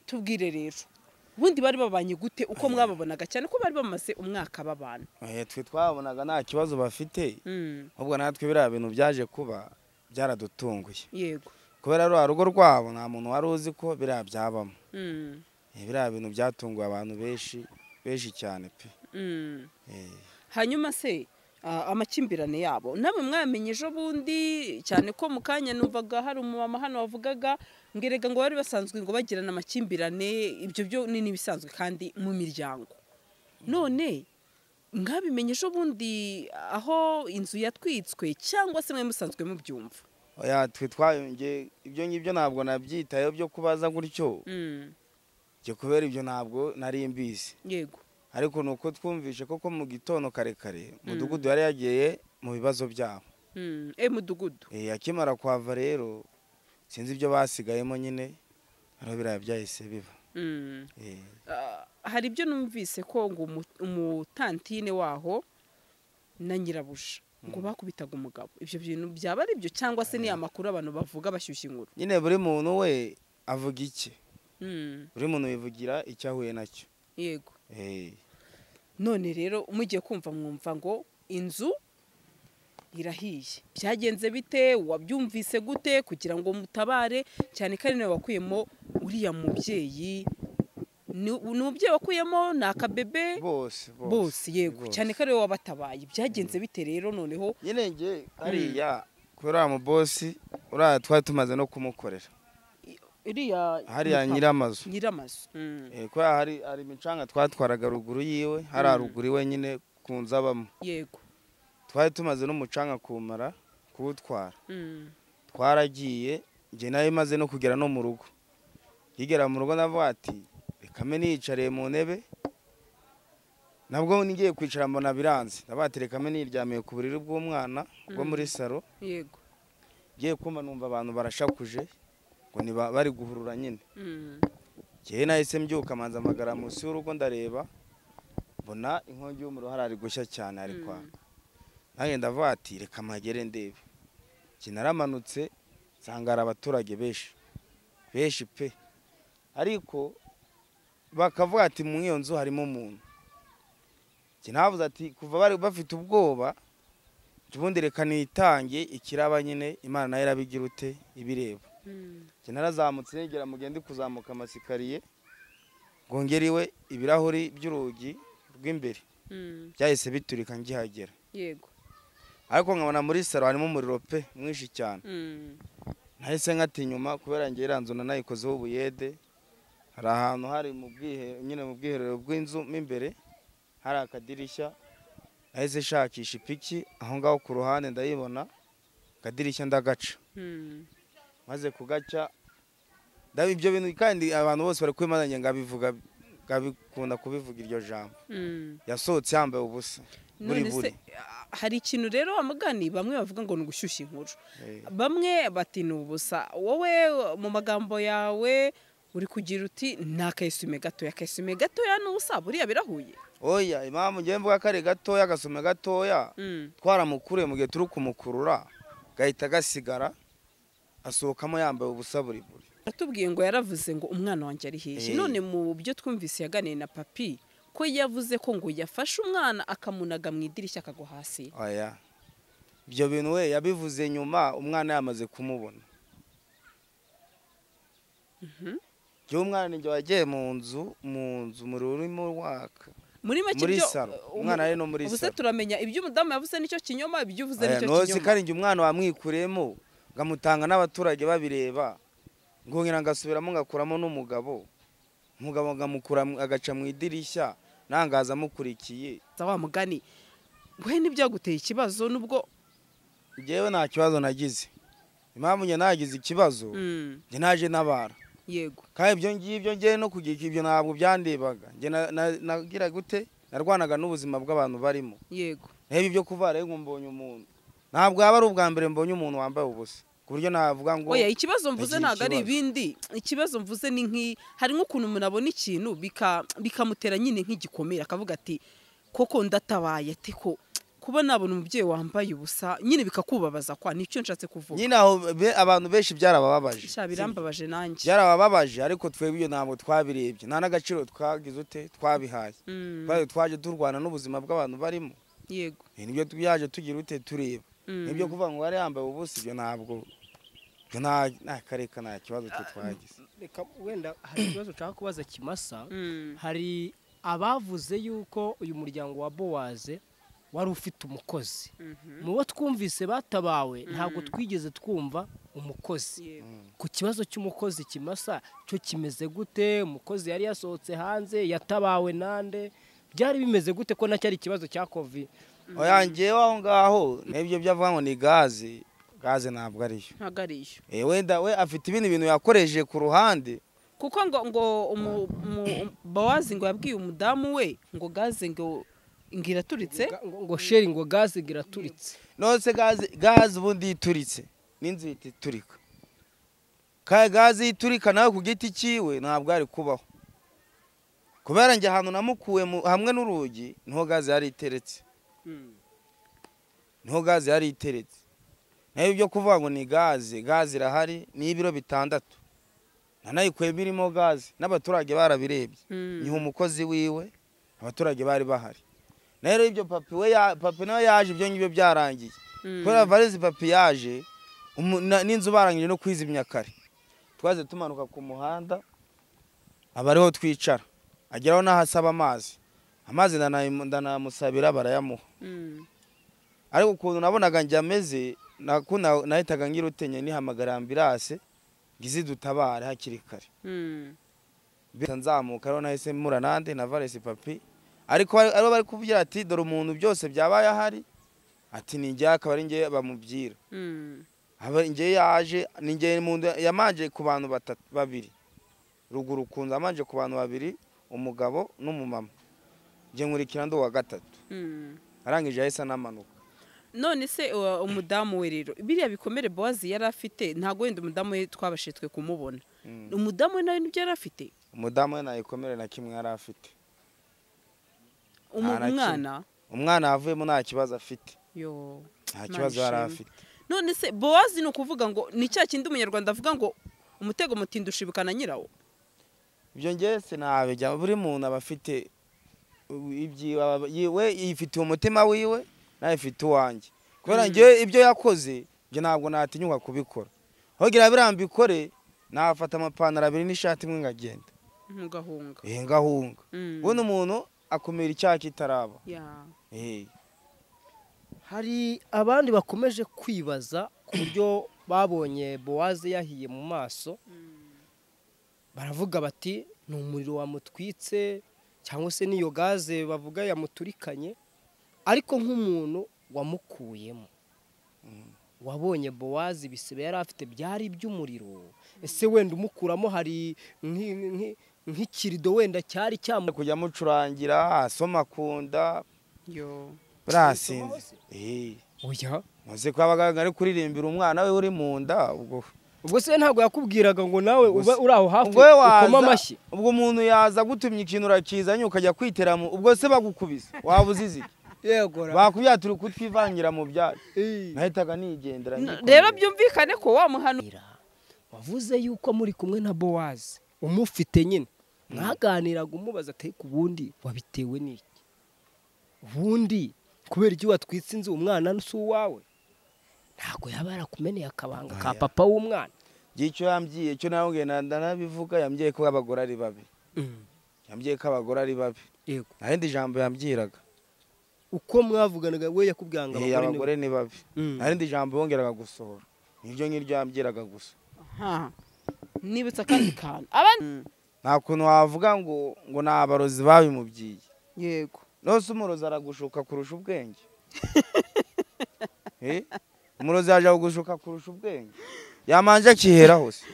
tubwire rero ubundi bari babanye gute uko mwababonaga cyane ko bari bamaze umwaka babana twe twabonaga nta kibazo bafite ahubwo natwe biriya bintu byaje kuba byaradutunguye yego kubera ruriya rugo rwabo nta muntu wari uzi ko biriya byabamo Mm. Eh, biriya bintu byatunguye abantu benshi benshi cyane pe Mm. Eh, hanyuma se ah, amakimbirane yabo namwe mwamenye ejo bundi cyane ko mu kanya numvaga hari umumama hano wavugaga ngo erega ngo bari basanzwe ngo bagirana amakimbirane ibyo byo ni n'ibisanzwe kandi mu miryango none mwabimenye ejo bundi aho inzu yatwitswe cyangwa se mwe musanzwe mubyumva oya twe twayongeye ibyo ngibyo ntabwo nabyitayeho byo kubaza gutyo Mm, njye kubera ibyo ntabwo nari mbizi yego ariko ni uko twumvishe koko mu gitondo kare kare umudugudu yari yagiye mu bibazo byabo Mm, e mudugudu Eh, akimara kuhava rero sinzi ibyo basigayemo nyine ariho biriya byahise biba Mm. Eh, Ah, hari ibyo numvise ko ngo umu- umutantine waho na nyirabuja ngo bakubitaga umugabo ibyo bintu byaba ari byo cyangwa se ni amakuru abantu bavuga bashyushya inkuru nyine buri muntu we avuga iki Mm, buri muntu yivugira icyo ahuye nacyo yego Eh, none rero mugiye kumva mwumva ngo inzu irahiye byagenze bite wabyumvise gute kugira ngo mutabare cyane ko ari nawe wakuyemo uriya mubyeyi Ni- ni umubyeyi wakuyemo ni akabebe bose bose yego bose. cyane ko ariwe wabatabaye byagenze bite rero noneho nyine njye hariya kubera uriya mubosi uriya twari tumaze no kumukorera iriya hariya mutamu- nyiramazu nyiramazu Mm, Eh, kubera hari hari imicanga twatwaraga ruguru yiwe hari haruguru iwe nyine ku nzu abamo yego twari tumaze n'umucanga kumara kuwutwara Mm, twaragiye njye nayo imaze no kugera no mu rugo yigera mu rugo navuga ati reka mbe niyicariye mu ntebe nabwo ngiye kwicara mbona biranze ndavuga ati reka mbe niryamiye ku buriri bw'umwana bwo muri saro yego ngiye kumva numva abantu barashakuje ngo ni ba- bari guhurura nyine Mm, ngewe nahise mbyuka manza amagara munsi y'urugo ndareba mbona inkongi y'umuriro hari gushya cyane ari Mm. kwaka nanjye ndavuga ati reka mpagere ndebe njye naramanutse nsanga hari abaturage benshi benshi pe ariko bakavuga ati mu iyo nzu harimo umuntu njye navuze ati kuva bari bafite ubwoba njye ubundi reka nitange ikiraba nyine imana nayo irabigira ute ibireba mm, njye narazamutse negera mugende kuzamuka amasikariye ngo ngere iwe ibirahuri by'urugi rw'imbere mm, byahise biturika ngihagera yego ariko nkabona muri saro harimo umuriro pe mwinshi cyane Mm, nahise nkata inyuma kubera ngewe iriya nzu nanayikozeho ubuyede hari ahantu hari mu bwihe- nyine mu bwiherero bw'inzu mo imbere hari akadirishya nahise nshakisha ipiki aho ngaho ku ruhande ndayibona akadirishya ndagaca mm, maze kugaca ndaba ibyo bintu kandi abantu bose bari kubimananya ngo abivuga ngo abikunda kubivuga iryo jambo mm. yasohotse yambaye ubusa buri none buri se ah, hari ikintu rero amagani bamwe bavuga ngo ni ugushyushya inkuru Eh, bamwe bati ni ubusa wowe mu magambo yawe uri kugira uti ni akayisume gatoya akayisume gatoya ni ubusa buriya birahuye oya impamvu ngewe mvuga ko ari gatoya agasume gatoya Mm, twaramukuriye mu gihe turi kumukurura gahita gasigara asohokamo yambaye ubusa buri buri yatubwiye ngo yaravuze ngo umwana wanjye ari hirya Eh. none mu byo twumvise yaganiye na papi ko yavuze ko ngo yafashe umwana akamunaga mu idirishya akagwa hasi oya ibyo bintu we yabivuze nyuma umwana yamaze kumubona njyewe umwana ni njye wagiye mu nzu mu nzu umuriro urimo waka muri make muri ibyo- saro uh, umwana ari no muri ubu se saro turamenya ibyo umudamu yavuze nicyo kinyoma ibyo uvuze Aya, nicyo nose kinyoma kandi njye umwana wamwikuremo ngamutanga n'abaturage babireba ngongera ngasubiramo ngakuramo n'umugabo umugabo ngamukura mu- agaca mu idirishya nangaza amukurikiye Za wa mugani we ntibyaguteye ikibazo nubwo njyewe nta kibazo nagize impamvu njye nagize ikibazo Mm, njye naje ntabara yego kandi ibyo ngibyo njyewe no kugira ibyo ntabwo byandebaga njye na- na- nagira gute narwanaga n'ubuzima bw'abantu barimo yego reba ibyo kuvara ngo mbonye umuntu ntabwo yaba ari ubwa mbere mbonye umuntu wambaye ubusa ku buryo navuga ngo oya ikibazo mvuze yagize ntabwo ari ikibazo. ibindi ikibazo mvuze ni nk'i hari nk'ukuntu umuntu abona ikintu bika- bikamutera nyine nk'igikomere akavuga ati koko ndatabaye ati ko kuba nabona umubyeyi wambaye ubusa nyine bikakubabaza kwa nicyo nshatse kuvuga nyine aho be- abantu benshi byarabababaje sha birambabaje nanjye byarabababaje ariko twebwe iyo ntabwo twabirebye nta n'agaciro twagize ute twabihaye Mm, twaje twaje turwana n'ubuzima bw'abantu barimo yego nibyo twaje tugira ute tureba Mm. nibyo kuvuga ngo wari yambaye ubusa ibyo ntabwo ibyo nta nta kareka nta kibazo twe twagize reka wenda hari ikibazo ushaka kubaza kimasa Mm, hari abavuze yuko uyu muryango wa bowaze wari ufite umukozi mhm, mu bo twumvise batabawe ntabwo twigeze twumva umukozi yego. ku kibazo cy'umukozi kimasa cyo kimeze gute umukozi yari yasohotse hanze yatabawe nande byari bimeze gute ko nacyo ari ikibazo cya kovi oyangewe aho ngaho nibyo byavuga ngo ni gaze gaze ntabwo ariyo ntabwo ari iyo Eh, wenda we afite ibindi bintu yakoreje ku ruhande kuko ngo ngo umu- umu- bowazi ngo yabwiye umudamu we ngo gaze ngo ngo iraturitse ngo ngo sheri ngo gaze ngo iraturitse nose gaze gaze ubundi ituritse n'inzu ihita iturika ka gaze iturika nawe ku giti cyiwe ntabwo ari kubaho kubera njye ahantu namukuwe mu- hamwe n'urugi niho gaze yari iteretse niho gaze yari iteretse nayo ibyo kuvuga ngo ni gaze gaze irahari ni ibiro bitandatu nanayikuye birimo gaze n'abaturage barabirebye Mm. ni umukozi wiwe abaturage bari bahari nayo rero ibyo papi we ya- papi nawe yaje ibyo ngibyo byarangiye Mm. kubera varize papi yaje umu- na- n'inzu barangije no kwizimya kare twaze tumanuka ku muhanda aba ariho twicara ageraho n'ahasaba amazi amazi ndanayimu- ndanamusabira barayamuha Mm. ariko ukuntu nabonaga njye ameze nako na- nahitaga ngira utenye nihamagara ambirase ngo izi dutabare hakiri kare Mm. bita nzamuka rero nahise mura nande na varesi papi ariko bari- aribo bari kuvugira ati dore umuntu byose byabaye ahari ati ni njye akaba ari njye bamubwira Mm. Aba- njye yaje ni njye mu nda- yamanje ku bantu batatu babiri ruguru kunze amanje ku bantu babiri umugabo n'umumama njye nkurikira ndi uwa gatatu Mm. arangije yahise anamanuka none se uh, umudamu we rero biriya bikomere bowazi yari afite ntabwo wenda umudamu we twabashije twe kumubona Mm. umudamu we nawe n'ibyo yari afite umudamu we nayikomere na kimwe yari afite Umu- Nta na kimwe. umwana umwana yavuyemo nta kibazo afite yo nta Imana kibazo yari ishimwe. afite none se bowazi ni ukuvuga ngo ni cya kindi umunyarwanda avuga ngo umutego mutinda ushibukana nyirawo ibyo ngewe sinabijya buri muntu aba afite ibyiwe aba- yiwe yifitiye umutima wiwe nawe ifite uwanjye kubera Mm. ngewe ibyo yakoze ibyo ntabwo natinyuka kubikora hogira biriya mbikore nafata amapantaro abiri n'ishati imwe ngagenda ntugahunga eh ngahunga Mm. ubundi umuntu akumira icyaha kitaraba Ya. eh hari abandi bakomeje kwibaza ku buryo babonye bowaze yahiye mu maso baravuga bati ni umuriro wamutwitse cyangwa se n'iyo gaze bavuga yamuturikanye ariko nk'umuntu wamukuyemo wabonye bowazi ibisebe yari afite byari iby'umuriro ese wenda umukuramo hari nk'i- nk'i- nk'ikirido wenda cyari cyamu kujya amucurangira asoma akunda yo barasinze eh oya muzi ko abaganga ari kuririmbira umwana we uri mu nda ubwo ubwo se ntabwo yakubwiraga ngo nawe ube uri aho hafi ubwo we ukoma amashyi waza ubwo umuntu yaza gutumya ikintu urakizanye ukajya kwitera mu ubwo se bagukubise waba uzize iki? yegora bakubwira turi kutwivangira mu byatsi Eh. nahitaga nigendera N- nyikomera. rero byumvikane ko wa muhano wavuze yuko muri kumwe na bowazi umufite nyine mwaganiraga umubaza atari ku bundi wabitewe n'iki ubundi kubera iyo watwitse inzu umwana si uwawe ntabwo yaba yarakumeneye akabanga ka Oya. papa w'umwana Ngiye icyo yambwiye icyo nababwiye ndanabivuga yambwiye ko abagore ari babi yambwiye ko abagore ari babi yego nta rindi jambo yambwiraga uko mwavuganaga we yakubwira ngo Eh, abagore abagore ni babi Mm. nta rindi jambo yongeraga gusohora niryo ngiryo yambwiraga gusa Aha. nibutsa akandi kantu abandi nta kuntu wavuga ngo ngo ni abarozi babimubwiye yego nose umurozi aragushuka kurusha ubwenge Eh? umurozi yaje kugushuka kurusha ubwenge yamanje akiheraho se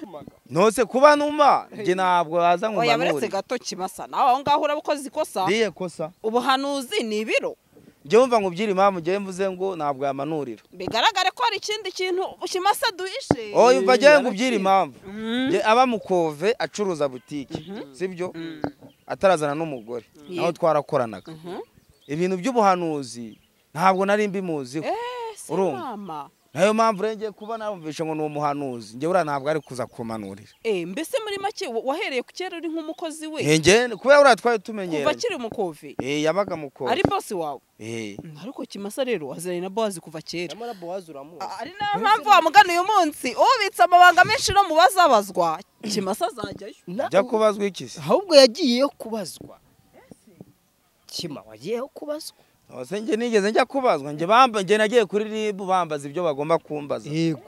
nose kuba numa njye ntabwo waza ngo oya buretse mbanure gato kimasa nawe aho ngaho uraba ukoze ikosa riye kosa ubuhanuzi ni ibiro njye wumva ngo ubyire impamvu njye mvuze ngo ntabwo yamanurira bigaragare ko hari ikindi kintu kimasa duhishe oh yumva njye ngo ubyire impamvu Mhm. Njye aba mukove acuruza butike sibyo atarazana n'umugore naho twarakoranaga Mhm. ibintu by'ubuhanuzi ntabwo nari mbimuziho ese Urumva? mama nayo mpamvu rero ngiye kuba nabumvisha ngo ni umuhanuzi njye buriya ntabwo ari kuza kumanurira Eh, mbese muri make wa- wahereye ku kera uri nk'umukozi we njye kubera buriya twari kuva tumenyeranye akiri umukovi Eh, yabaga mu koko ari bosi wawe Eh. Mm, ariko kimasa rero aziranye na bowazi kuva kera nyamara bowazi uramuzi ari nayo mpamvu wamugana uyu munsi ubitse amabanga menshi no mu bazabazwa kimasa azajyayo ajya kubazwa iki se ahubwo yagiyeyo kubazwa kima wagiyeyo kubazwa Ose njye nigeze njya kubazwa njye bamba njye nagiye kuri ribu bambaza ibyo bagomba kumbaza yego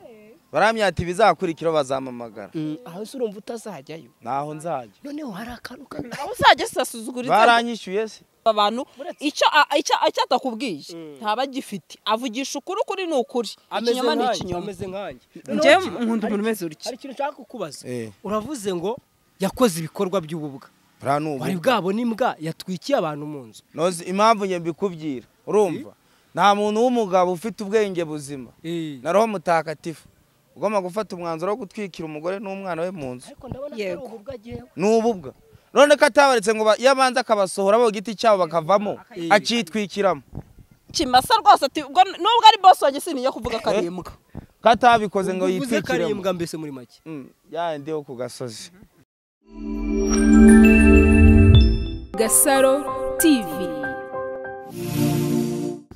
baramyata ibizakurikiraho bazampamagara aho se urumva utazajyayo naho nzajya noneho hari akantu kamwe aho uzajya sasuzugura inzego baranyishyuye se abantu Uretse- icyo a- icyo- icyo atakubwiye Mm. ntaba agifite avugisha ukuri ukuri ni ukuri ikinyoma ni ikinyoma ameze nkanjye njye nkunda umuntu umeze hari utya ikintu nshaka kukubaza Eh. uravuze ngo yakoze ibikorwa by'ububwa buriya ni bari ubu bwabona imbwa yatwikiye abantu mu nzu Nozi impamvu njye mbikubwira urumva nta muntu w'umugabo ufite ubwenge buzima na roho mutagatifu ugomba gufata umwanzuro wo gutwikira umugore n'umwana we mu nzu ariko ndabona Yego. atari ububwa agiyeho ni ububwa none ko atabaretse ngo ba- iyo abanza akabasohora bo ku giti cyabo bakavamo Eh. akitwikiramo kimasa rwose ati ubwo nubwo ari bosi wanjye siniyo kuvuga karembwa ko atabikoze ngo uvuze yitwikiremo karimbwa mbese muri make Mm, yandi yo ku gasozi Gasaro TV.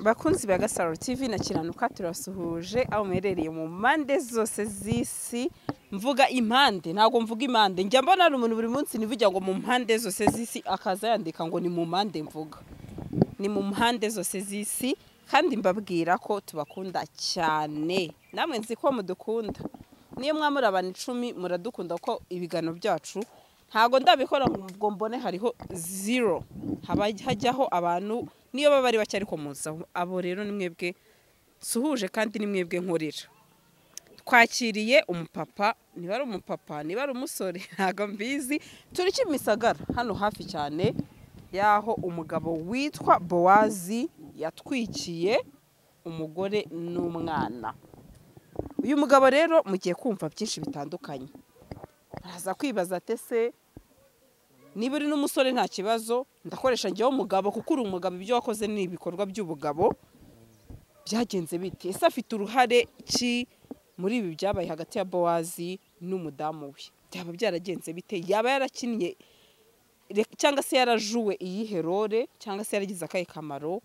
bakunzi ba gasaro tv na kiranuka turasuhuje aho muherereye mu mpande zose z'isi mvuga impande ntabwo mvuga impande njya mbona hari umuntu buri munsi nivuga ngo mu mpande zose z'isi akaza yandika ngo ni mu mpande mvuga ni mu mpande zose z'isi kandi mbabwira ko tubakunda cyane namwe nzi ko mudukunda niyo mwaba muri abantu icumi muradukunda ko ibiganiro byacu ntabwo ndabikora ngo mbone hariho zero haba hajyaho abantu niyo baba ari bake ariko muza abo rero ni mwebwe suhuje kandi ni mwebwe nkorera twakiriye umupapa niba ari umupapa niba ari umusore ntabwo mbizi turi kimisagara hano hafi cyane y'aho umugabo witwa bowazi yatwikiye umugore n'umwana uyu mugabo rero mugiye kumva byinshi bitandukanye araza kwibaza ati ese niba uri n'umusore nta kibazo ndakoresha njyewe umugabo kuko uri umugabo ibyo wakoze ni ibikorwa by'ubugabo byagenze bite ese afite uruhare ki muri ibi byabaye hagati ya bowazi n'umudamu we byaba byaragenze bite yaba yarakinnye re- cyangwa se yarajuwe iyihe role cyangwa se yaragize akahe kamaro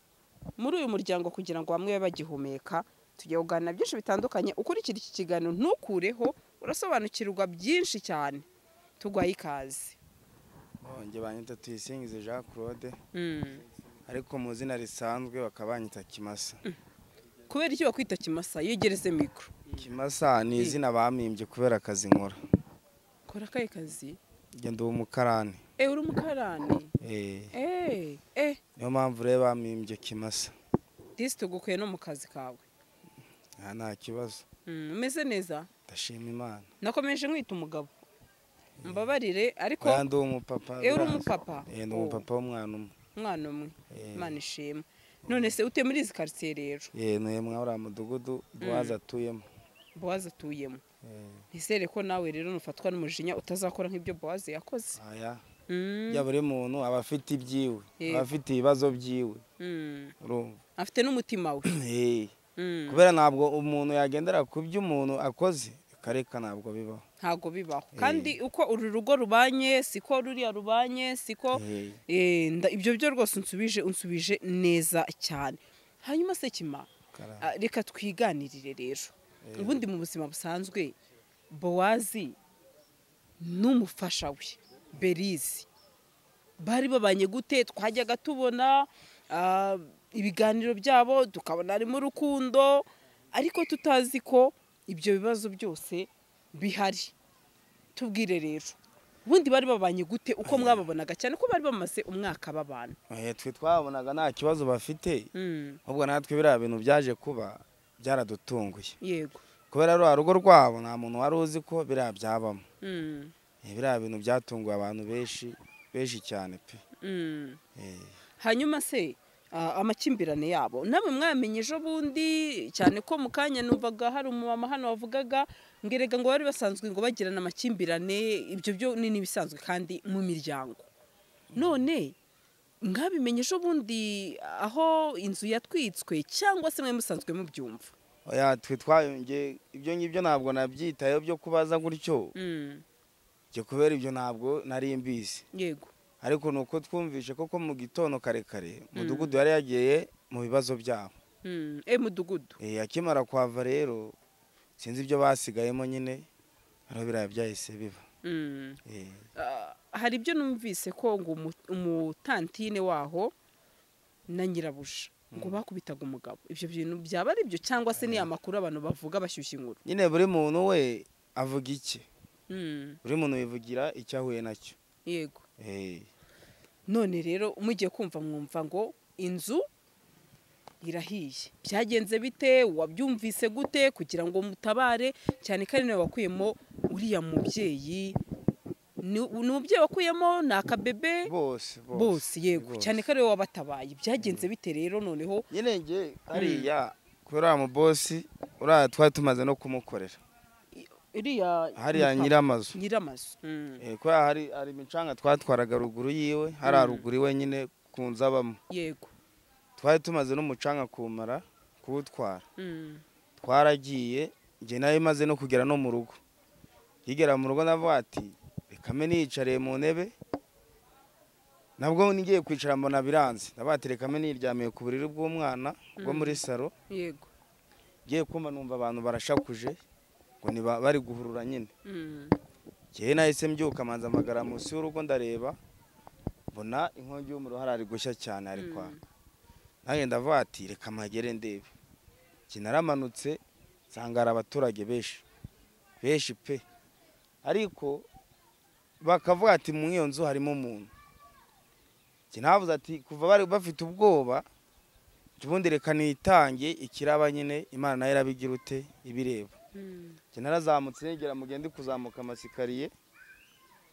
muri uyu muryango kugira ngo bamwe babe bagihumeka tugiye kuganira byinshi bitandukanye ukurikira iki kiganiro ntukureho urasobanukirwa byinshi cyane tugwaye ikaze Oh, njye banyita tuyisingize jean claude ariko mu izina risanzwe bakaba banyita kimasa kubera iki bakwita kimasa yegereze mikoro kimasa ni izina bampimbye kubera akazi nkora kora akahe kazi njye ndi umukarani e uri umukarani Eh, e e niyo mpamvu rero bampimbye kimasa disi tugukuye no mu kazi kawe nta nta kibazo Mm, umeze neza ndashima imana nakomeje nkwita umugabo mbabarire ariko oya ndi umupapa Eh, uri biraza. umupapa? Eh, ndi Oh. umupapa w'umwana umwe umwana umwe Eh. imana ishima none se utuye muri izi karitsiye rero Eh, ni mwa uriya mudugudu bowazi atuyemo bowazi atuyemo Eh, nizere ko nawe rero nufatwa n'umujinya utazakora nk'ibyo bowazi yakoze aya Mm, ya buri muntu aba afite ibyiwe Yego. aba afite ibibazo byiwe mm. urumva afite n'umutima we Eh, Mm, kubera ntabwo umuntu yagendera ku byo umuntu akoze akareka ntabwo bibaho ntabwo bibaho kandi uko uru rugo rubanye siko ruriya rubanye siko Eh, Eh, nda- ibyo byo rwose unsubije unsubije neza cyane hanyuma sekima karahava. ah, reka twiganirire rero ubundi mu buzima busanzwe bowazi n'umufasha we berizi bari babanye gute twajyaga tubona ah, ibiganiro byabo tukabona harimo urukundo ariko tutazi ko ibyo bibazo byose bihari tubwire rero ubundi bari babanye gute uko mwababonaga cyane ko bari bamaze umwaka babana Eh, twe twabonaga nta kibazo bafite ahubwo natwe biriya bintu byaje kuba byaradutunguye yego kubera ruriya rugo rwabo nta muntu wari uzi ko biriya byabamo Mm, Eh, biriya bintu byatunguye abantu benshi benshi cyane pe mm. Eh, hanyuma se ah, amakimbirane yabo namwe mwamenye ejo bundi cyane ko mu kanya numvaga hari umumama hano wavugaga ngo erega ngo bari basanzwe ngo bagirana amakimbirane ibyo byo ni n'ibisanzwe kandi mu miryango none mwabimenye ejo bundi aho inzu yatwitswe cyangwa se mwe musanzwe mubyumva oya twe twayongeye ibyo ngibyo ntabwo nabyitayeho byo kubaza gutyo njye kubera ibyo ntabwo nari mbizi yego ariko ni uko twumvishe koko mu gitondo kare kare umudugudu yari yagiye mu bibazo byabo e mudugudu Eh, akimara kwava rero sinzi ibyo basigayemo nyine ariho biriya byahise biba Mm. Eh, Ah, hari ibyo numvise ko ngo umu- umutantine waho na nyirabuja ngo bakubitaga umugabo ibyo bintu byaba ari byo cyangwa se ni amakuru abantu bavuga bashyushya inkuru nyine buri muntu we avuga iki Mm, buri muntu yivugira icyo ahuye nacyo yego Eh, none rero mugiye kumva mwumva ngo inzu irahiye byagenze bite wabyumvise gute kugira ngo mutabare cyane ko ari nawe wakuyemo uriya mubyeyi ni ni umubyeyi wakuyemo ni akabebe bose bose yego bose. cyane ko ariwe wabatabaye byagenze bite rero noneho nyine njye hariya kubera uriya mubosi uriya twari tumaze no kumukorera iriya hariya nyiramazu nyiramazu Eh, kubera hari hari imicanga twatwaraga ruguru yiwe hariya ruguru iwe nyine ku nzu abamo yego twari tumaze n'umucanga kumara kuwutwara Mm. twaragiye njye nayo imaze no kugera no mu rugo nkigera mu rugo navuga ati reka mbe niyicariye mu ntebe nabwo ngiye kwicara mbona biranze ndavuga ati reka mbe niryamiye ku buriri bw'umwana bwo muri saro yego ngiye kumva numva abantu barashakuje ngo ni ba- bari guhurura nyine Mm. njyewe nahise mbyuka manza amagara munsi y'urugo ndareba mbona inkongi y'umuriro hari ari gushya cyane ari Mm. kwaka nanjye ndavuga ati reka mpagere ndebe njye naramanutse nsanga hari abaturage benshi benshi pe ariko bakavuga ati mu iyo nzu harimo umuntu njye navuze ati kuva bari bafite ubwoba njye ubundi reka nitange ikiraba nyine imana nayo irabigira ute ibireba Mm. njye narazamutse negera mugende kuzamuka amasikariye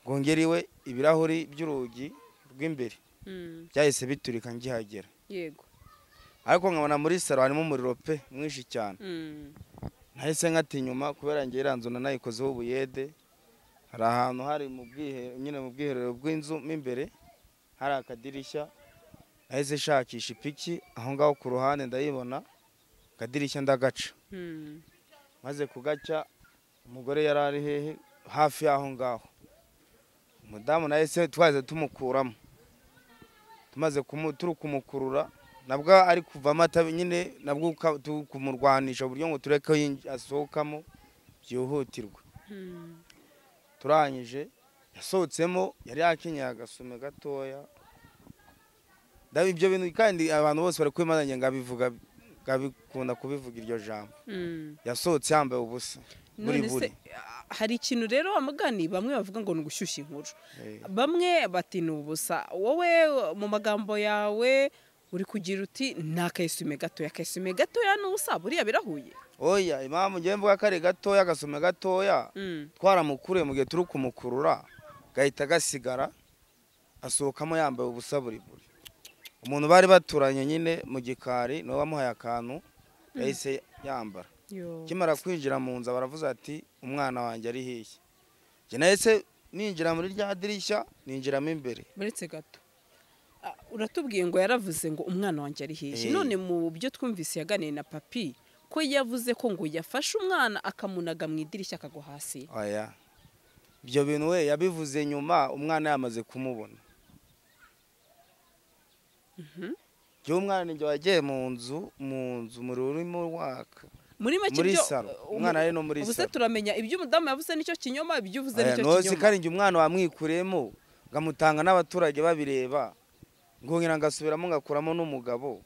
ngo ngere iwe ibirahuri by'urugi rw'imbere Mm. byahise biturika ngihagera yego ariko nkabona muri saro harimo umuriro pe mwinshi cyane Mm. nahise nkata inyuma kubera njye iriya nzu nanayikozeho ubuyede hari ahantu hari mu bwiherero nyine mu bwiherero bw'inzu mo imbere hari akadirishya nahise nshakisha ipiki aho ngaho ku ruhande ndayibona akadirishya ndagaca Mm. maze kugacya umugore yari ari hehe hafi y'aho ngaho umudamu nahise twaze tumukuramo tumaze kumu- turi kumukurura nabwo ari kuvamo atabi nyine nabwo uka- tu- kumurwanisha uburyo ngo tureke ko yinj- asohokamo byihutirwa Mm. turangije yasohotsemo yari yakenyeye agasume gatoya Ndabi- ibyo bintu kandi abantu bose bari kubimazanye ngo abivuga ngo abikunda kubivuga iryo jambo Mm. yasohotse yambaye ubusa buri none buri se ah, hari ikintu rero amagani bamwe bavuga ngo ni ugushyushya inkuru Eh. bamwe bati ni ubusa wowe mu magambo yawe uri kugira uti ni akayesume gatoya akayesume gatoya ni ubusa buriya birahuye oya impamvu ngewe mvuga ko ari gatoya agasume gatoya Mm. twaramukuriye mu gihe turi kumukurura gahita gasigara asohokamo yambaye ubusa buri buri umuntu bari baturanye nyine mu gikari niwe wamuhaye akantu yahise yambara Yo. akimara kwinjira mu nzu baravuze ati umwana wanjye ari hirya njye nahise ninjira muri rya dirishya ninjiramo imbere buretse gato Ah, uratubwiye ngo yaravuze ngo umwana wanjye ari hirya Eh. none mu byo twumvise yaganiye na papi ko yavuze ko ngo yafashe umwana akamunaga mu idirishya akagwa hasi oya ibyo bintu we yabivuze nyuma umwana yamaze kumubona njyewe umwana ni njye wagiye mu nzu mu nzu umuriro urimo waka muri make muri ibyo- saro umu- umwana ari no muri ubu se saro turamenya ibyo umudamu yavuze nicyo kinyoma ibyo uvuze Oya, nicyo ntuzi ko kinyoma ari njye umwana wamwikuremo ngamutanga n'abaturage babireba ngongera ngasubiramo ngakuramo n'umugabo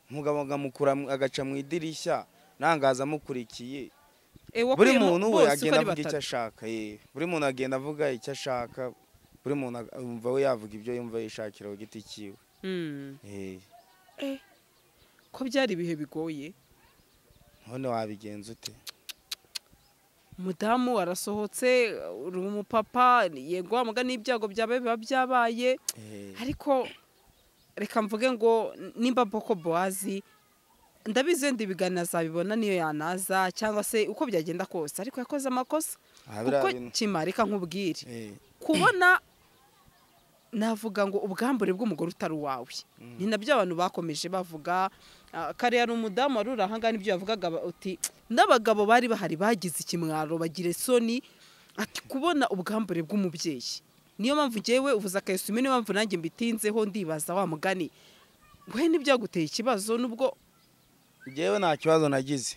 umugabo ngamukura mu- agaca mu idirishya nangaza amukurikiye Eh, buri wakuyemo muntu we bose uko agenda ari avuga icyo batatu. ashaka eh. buri muntu agenda avuga icyo ashaka buri muntu ag- yumva we yavuga ibyo yumva yishakira ku giti cyiwe Mm. Eh, ko byari ibihe bigoye none wabigenza ute umudamu arasohotse uri umupapa yego wamuga n'ibyago byabaye biba byabaye Eh, ariko reka mvuge ngo nimba boko bowazi ndabizi wenda ibiganiro azabibona niyo yanaza cyangwa se uko byagenda kose ariko yakoze amakosa aha biriya kuko bintu- kima reka nkubwire Eh, kubona navuga ngo ubwambure bw'umugore utari uwawe ni nabyo abantu bakomeje bavuga ah, kare hari umudamu wari uri ahangaha n'ibyo yavugaga ba- uti n'abagabo bari bahari bagize ikimwaro bagira isoni ati kubona ubwambure bw'umubyeyi niyo mpamvu ngewe uvuze akayisumi niyo mpamvu nanjye mbitinzeho ndibaza wa mugani we ntibyaguteye ikibazo nubwo njyewe nta kibazo nagize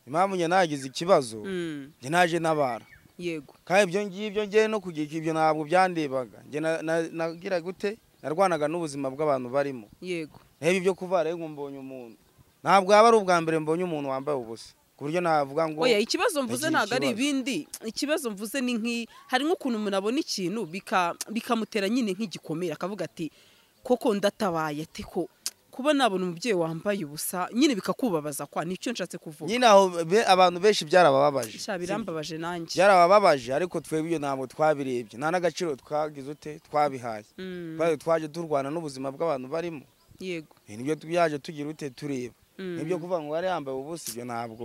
impamvu njye nagize ikibazo Mm, njye naje nabara yego kandi ibyo ngibyo njyewe no kugira ibyo ntabwo byandebaga njye na- na- nagira gute narwanaga n'ubuzima bw'abantu barimo yego reba ibyo kuvara ngo mbonye umuntu ntabwo yaba ari ubwa mbere mbonye umuntu wambaye ubusa ku buryo navuga ngo oya ikibazo mvuze yagize ntabwo ari ikibazo. ibindi ikibazo mvuze ni nk'i hari nk'ukuntu umuntu abona ikintu bika- bikamutera nyine nk'igikomere akavuga ati koko ndatabaye ati ko kuba nabona umubyeyi wambaye ubusa nyine bikakubabaza kwa nicyo nshatse kuvuga nyine aho be- abantu benshi byarabababaje sha birambabaje nanjye byarabababaje ariko twebwe ibyo ntabwo twabirebye nta n'agaciro twagize ute twabihaye Mm, twari twaje turwana n'ubuzima bw'abantu barimo yego Eh, nibyo byaje tugira ute tureba Mm. nibyo kuvuga ngo wari yambaye ubusa ibyo ntabwo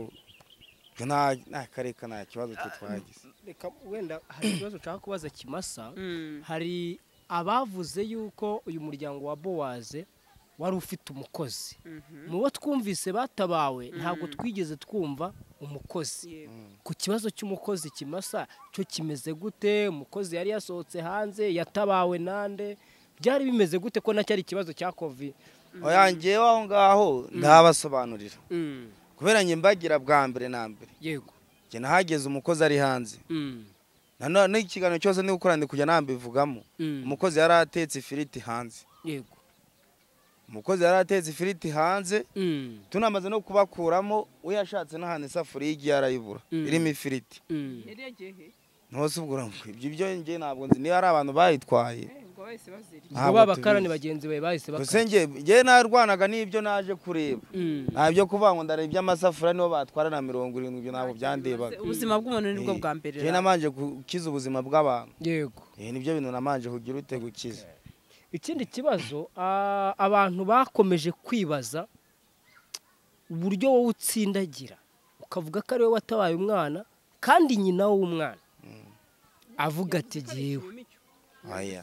ibyo nta nta kareka nta kibazo twe twagize reka wenda hari ikibazo ushaka kubaza kimasa Mm, hari abavuze yuko uyu muryango wa bowaze wari ufite umukozi mhm, mu bo twumvise batabawe ntabwo twigeze twumva umukozi yego. ku kibazo cy'umukozi kimasa cyo kimeze gute umukozi yari yasohotse hanze yatabawe nande byari bimeze gute ko nacyo ari ikibazo cya kovi oya njyewe aho ngaho ndabasobanurira Mm, kubera njye mbagira bwa mbere na mbere yego njye nahageze umukozi ari hanze Mm, nanone n'ikiganiro cyose ndi gukora ndi kujya nambivugamo mm, umukozi yari atetse ifiriti hanze yego umukozi yari atetse ifiriti hanze Mm, tunamaze no kubakuramo uyashatse n'ahantu isafuriya igiye arayibura Mm. irimo ifiriti mm. yari yagiye he ntose ubwo uramutse ibyo ibyo njye ntabwo nzi niba ari abantu bayitwaye Eh, ngo bahise bazirya ubwo Ntabwo babakarani tubizi. bagenzi bawe bahise gusa bakara njye njye narwanaga n'ibyo naje kureba Mm, nta byo kuvuga ngo ndareba iby'amasafuriya nibo batwara na mirongo irindwi ibyo ntabwo byandebaga ubuzima bw'umuntu nibwo bwa mbere njye namanje gukiza ubuzima bw'abantu yego Eh, nibyo bintu namanje kugira ute gukiza ikindi kibazo ah, abantu bakomeje kwibaza uburyo wowe utsindagira ukavuga ko ari wowe watabaye umwana kandi nyina w'umwana avuga ati jyewe oya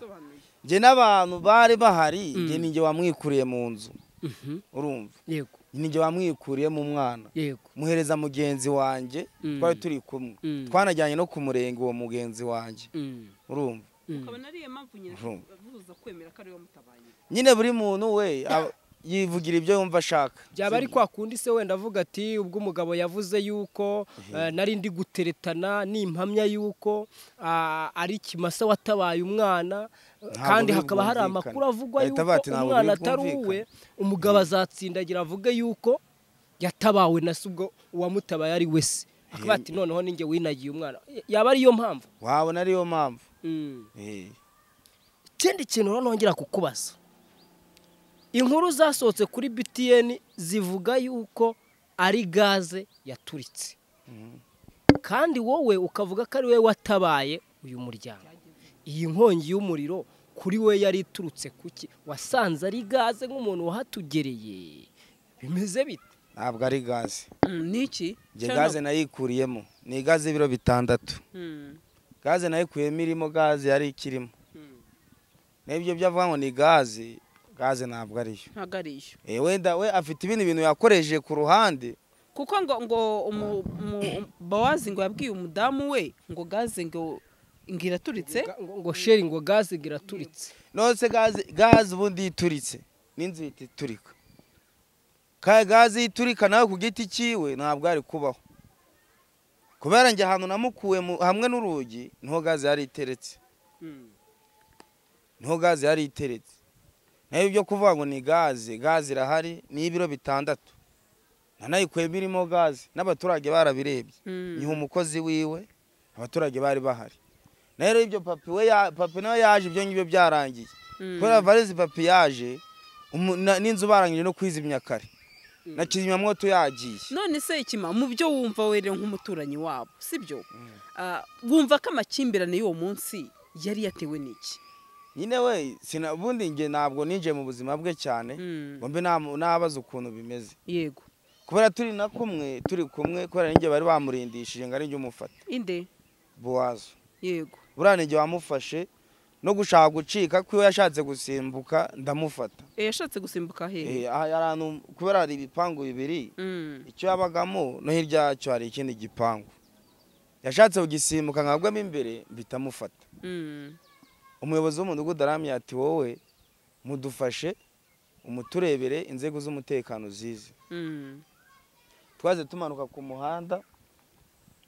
njye n'abantu bari bahari Mm. njye ninjye wamwikuriye mu nzu Mhm, urumva yego ninjye wamwikuriye mu mwana yego muhereza mugenzi wanjye Mm. twari turi kumwe Mm. twanajyanye no ku murenge uwo mugenzi wanjye Mm, urumva mm, ari iyo mpamvu nyine Urumva. buza kwemera ko ari we wamutabaye nyine buri muntu we aba- yivugira ibyo yumva ashaka byaba ari kwa kundi se wenda avuga ati ubwo umugabo yavuze yuko eh, nari ndi guteretana nimpamya yuko ah, ari kimasa watabaye umwana kandi biri hakaba hari bwumvikane. amakuru avugwa Bahita bati yuko ntabwo umwana biri atari uwe bwumvikane. umugabo azatsindagira avuge yuko yatabawe na se ubwo uwamutabaye ari we se akaba ati noneho ninjye winagiye umwana Y- yaba ariyo mpamvu wabona ariyo mpamvu Mm. Eh. ikindi kintu rero nongera kukubaza inkuru zasohotse kuri btn zivuga yuko ari gaze yaturitse Mhm. kandi wowe ukavuga ko ari we watabaye uyu muryango iyi nkongi y'umuriro kuri we yari iturutse ku ki wasanze ari gaze nk'umuntu wahatugereye bimeze bite ntabwo ari gaze niki njye gaze nayikuriyemo ni gaze y'ibiro bitandatu gaze nayikuyemo irimo gaze yari ikirimo n'ibyo byo avuga ngo ni gaze gaze ntabwo ariyo ntabwo ari iyo Eh, wenda we afite ibindi bintu yakoresheje ku ruhande kuko ngo ngo umu- umu- bawazi ngo yabwiye umudamu we ngo gaze ngo ngo iraturitse Ga- ngo- ngo sheri ngo gaze ngo iraturitse nose gaze gaze ubundi ituritse n'inzu ihita iturika kandi gaze iyo iturika nawe ku giti cyiwe ntabwo ari kubaho kubera njye ahantu namukuwe mu- hamwe n'urugi niho gaze yari iteretse niho gaze yari iteretse nayo ibyo kuvuga ngo ni gaze gaze irahari ni ibiro bitandatu nanayikuyemo irimo gaze n'abaturage barabirebye ni umukozi wiwe abaturage bari bahari nayo rero ibyo papi we ya- papi nawe yaje ibyo ngibyo byarangiye kubera varezi papi yaje umu- na- n'inzu barangije no kwizimya kare na kizimyamwoto yagiye none se ikima mu byo wumva we rero nk'umuturanyi wabo sibyo Ah, wumva ko amakimbirane y'uwo munsi yari yatewe n'iki nyine we sina- ubundi njye ntabwo ninjiye mu buzima bwe cyane Mm, ngo mbe nam- nabaza ukuntu bimeze yego kubera turi na kumwe turi kumwe kubera ninjye bari bamurindishije ngo ari njye umufata inde buwazo yego buriya ninjye wamufashe no gushaka gucika kwiwe yashatse gusimbuka ndamufata Eh, yashatse gusimbuka hehe Eh, aha hari ahantu kubera hari ibipangu bibiri Mm. icyo yabagamo no hirya yacyo hari ikindi gipangu yashatse kugisimbuka nkagwamo imbere bitamufata Mm. umuyobozi w'umudugudu aramye ati wowe mudufashe umuturebere inzego z'umutekano zize Mm. twaze tumanuka ku muhanda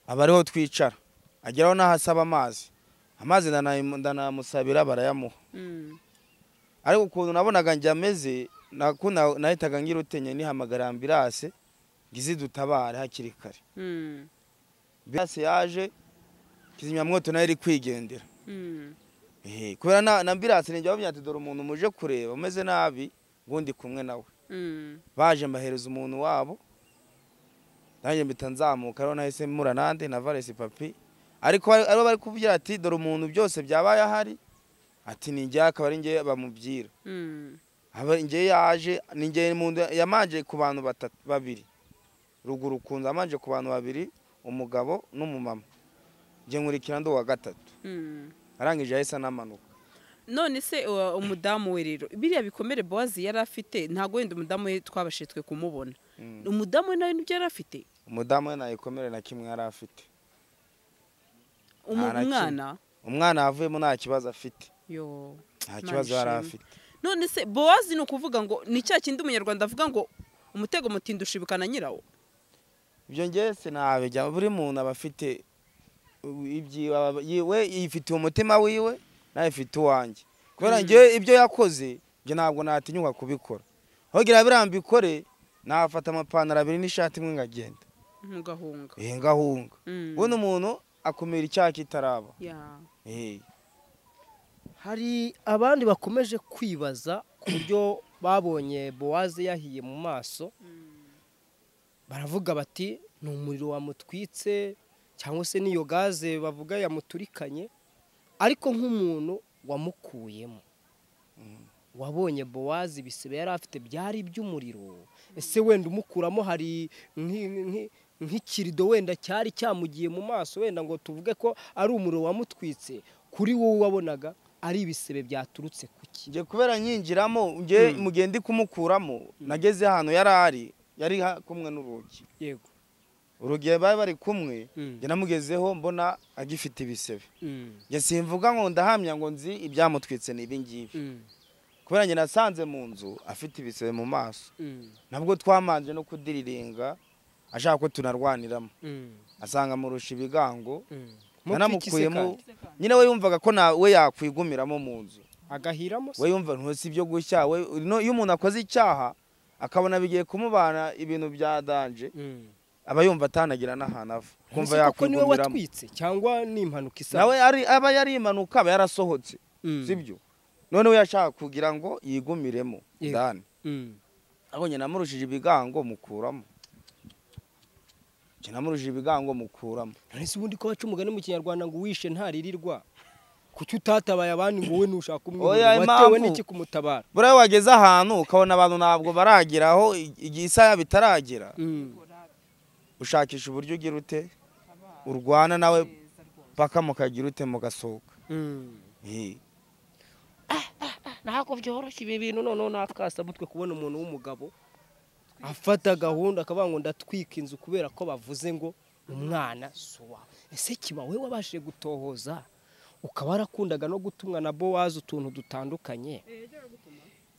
aba ariho twicara ageraho n'ahasaba amazi amazi ndanayimu- ndanamusabira barayamuha Mm. ariko ukuntu nabonaga njye ameze nakuna- nahitaga ngira utenye nihamagara ambirase ngo izidutabare hakiri kare Mm. ambirase yaje kizimyamwoto nayo iri kwigendera Mm. Ehe, kubera na, na ambirase ninjye bavuga ati dore umuntu muje kureba umeze nabi ubundi kumwe nawe Mm. baje mbahereza umuntu wabo nanjye mpita nzamuka ariho nahise mura nande na varesi papi ariko bari- aribo bari kuvugira ati dore umuntu byose byabaye ahari ati ni njyewe akaba ari njyewe bamubwira Mm. Aba- njyewe yaje ni njyewe umuntu yamanje ku bantu batatu babiri ruguru kunzu yamanje ku bantu babiri umugabo n'umumama njye nkurikira ndi uwa gatatu Mm. arangije yahise anamanuka none se uh, umudamu we rero biriya bikomere bowazi yari afite ntabwo wenda umudamu we twabashe twe kumubona Mm. umudamu we nawe nibyo yari afite umudamu we nayikomere na kimwe yari afite Umu- Nta na kimwe. umwana umwana yavuyemo nta kibazo afite yo nta Imana kibazo yari ishimwe. afite none se bowazi ni ukuvuga ngo ni cya kindi umunyarwanda avuga ngo umutego mutinda ushibukana nyirawo ibyo ngewe sinabijya buri muntu aba afite ibyiwe aba- yiwe yifitiye umutima wiwe nawe ifite uwanjye kubera Mm. ngewe ibyo yakoze ibyo ntabwo natinyuka kubikora ahubwo biriya mbikore nafata amapantaro abiri n'ishati imwe ngagenda ntugahunga eh ngahunga Mm. ubundi umuntu akumira icyaha kitaraba Ya. eh hari abandi bakomeje kwibaza ku buryo babonye bowaze yahiye mu maso baravuga bati ni umuriro wamutwitse cyangwa se n'iyo gaze bavuga yamuturikanye ariko nk'umuntu wamukuyemo wabonye bowazi ibisebe yari afite byari iby'umuriro ese wenda umukuramo hari nk'i- nk'i- nk'ikirido wenda cyari cyamugiye mu maso wenda ngo tuvuge ko ari umuriro wamutwitse kuri wowe wabonaga ari ibisebe byaturutse ku ki njye kubera nkinjiramo njye Mm. mugihe ndi kumukuramo nageze ahantu yari ari yari ha- kumwe n'urugi yego urugi bari bari kumwe Mm. njye namugezeho mbona agifite ibisebe Mm. njye simvuga ngo ndahamya ngo nzi ibyamutwitse ni ibingibi Mm. kubera njye nasanze mu nzu afite ibisebe mu maso Mm. nabwo twamanje no kudiriringa ashaka ko tunarwaniramo Mm. asanga amurusha ibigango Mm. yanamukuyemo Mukiki se nyine we yumvaga ko na we yakwigumiramo mu nzu kandi? agahiramo se we yumva ntusi ibyo gushya we no- iyo umuntu akoze icyaha akabona bigiye kumubana ibintu bya danje Mm. aba yumva atanagira n'ahantu ava kumva Ese koko niwe yakwigumiramo watwitse cyangwa ni impanuka isa nawe ari- aba yari impanuka aba yarasohotse Mm. sibyo noneho yashaka kugira ngo yigumiremo Yego. ndani Mm. abonye namurushije ibigango mukuramo njye namurushije ibigango mukuramo none se ubundi ko baca umugani mu kinyarwanda ngo uwishe ntaririrwa kuki utatabaye abandi ngo wowe ntushaka Oya, umwihorera watewe impamvu- n'iki kumutabara buriya wageze ahantu ukabona abantu ntabwo barageraho ig- igihe isaha bitaragera Mm. ushakisha uburyo ugira ute urwana nawe paka mukagira ute mugasohoka Mm. Eh, ntabwo byoroshye ibi bintu noneho nakasa mutwe kubona umuntu w'umugabo afata gahunda akavuga ngo ndatwika inzu kubera ko bavuze ngo umwana si uwawe ese kiba wowe wabashije gutohoza ukaba warakundaga no gutumwa na bowazi utuntu dutandukanye